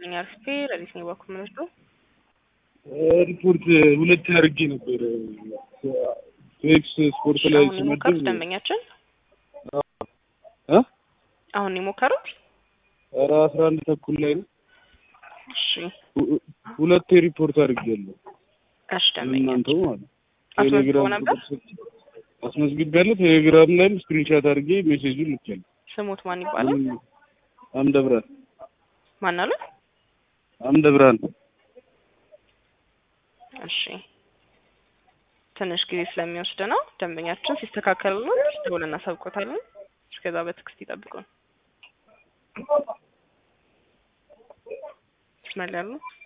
ይስጥልኝ አርፌ ለሊት ነው ባኩ ምንወስዱ ሪፖርት ሁለት አድርጌ ነበር ኤክስ ስፖርት ላይ አሁን የሞከሩት ደንበኛችን እ አሁን የሞከሩት ኧረ አስራ አንድ ተኩል ላይ ነው። እሺ ሁ- ሁለቴ ሪፖርት አድርጌያለሁ። እሺ ደንበኛችን እናንተው ማለት ነው። አስመዝግቦ ቴሌግራም ነበር አስመዝግቤያለሁ። ቴሌግራም ላይም ስክሪንሻት አድርጌ ሜሴጁን ልኬያለሁ። ስሙት ማን ይባላል አምደ ብርሃን ማን አለ አምደ ብርሃን እሺ ትንሽ ጊዜ ስለሚወስድ ነው ደንበኛችን ሲስተካከሉልን ደውለን እናሳውቆታለን እስከዛ በትዕግስት ይጠብቁን ይስማል ያሉ